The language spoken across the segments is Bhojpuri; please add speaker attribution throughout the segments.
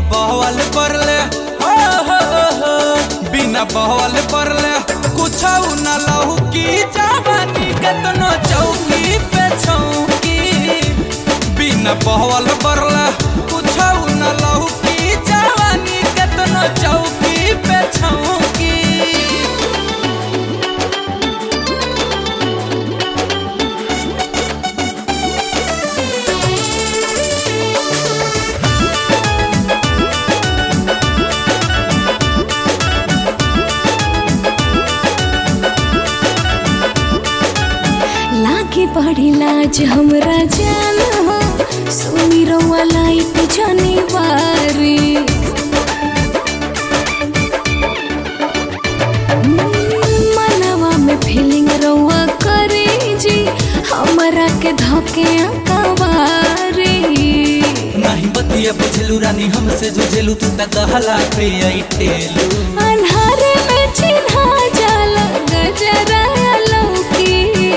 Speaker 1: बहवल परले हो हो हो बिना बहवल परले कुछ न लहू की जवानी केतनो चौकी पे छौकी बिना बहवल परले कुछ न लहू की जवानी केतनो चौकी पे छौकी
Speaker 2: लागे बड़ी लाज हमरा जान हो सुनी रउआ लाइट जनी बारी मनवा में फीलिंग रउआ करे जी हमरा के धके कवारी
Speaker 1: नहीं बतिया बुझलू रानी हमसे जुझेलू तू तक कहला पे आई टेलू
Speaker 2: अन्हारे में चिन्हा जाला गजरा लौकी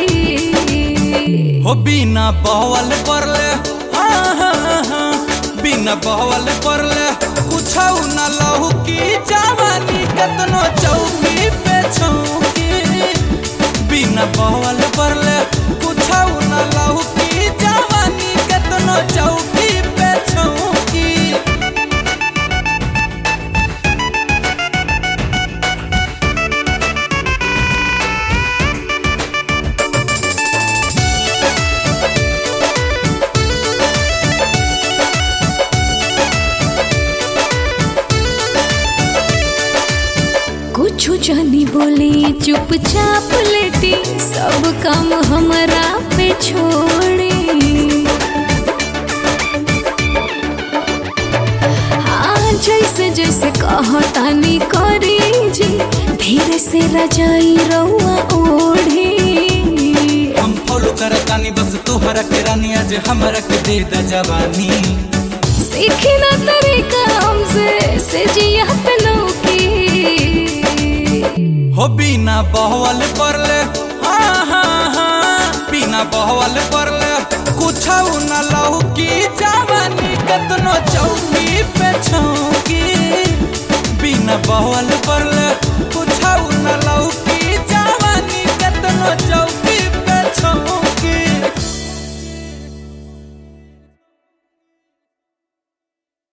Speaker 1: हो बिना बहवल परले हाँ हाँ हाँ बिना बहवल परले कुछ न लहू की जवानी कतनो चौकी पे छौकी बिना बहवल परले कुछ न लहू की जवानी कतनो चौकी पे छौकी
Speaker 2: कुछ जानी बोली चुपचाप लेटी सब काम हमरा पे छोड़ी हाँ जैसे जैसे कहतानी करी जी धीरे से रजाई रउआ ओढ़ी
Speaker 1: हम फॉलो करतानी बस तोहरा के रानी आज हमरा के दे द जवानी
Speaker 2: सीखी ना तरीका हमसे से जिया पे लौकी
Speaker 1: हो बिना बहवल परले हाँ हाँ हाँ बिना बहवल परले कुछ न लहू की जवानी कतनो चौकी पे छौकी बिना बहवल पर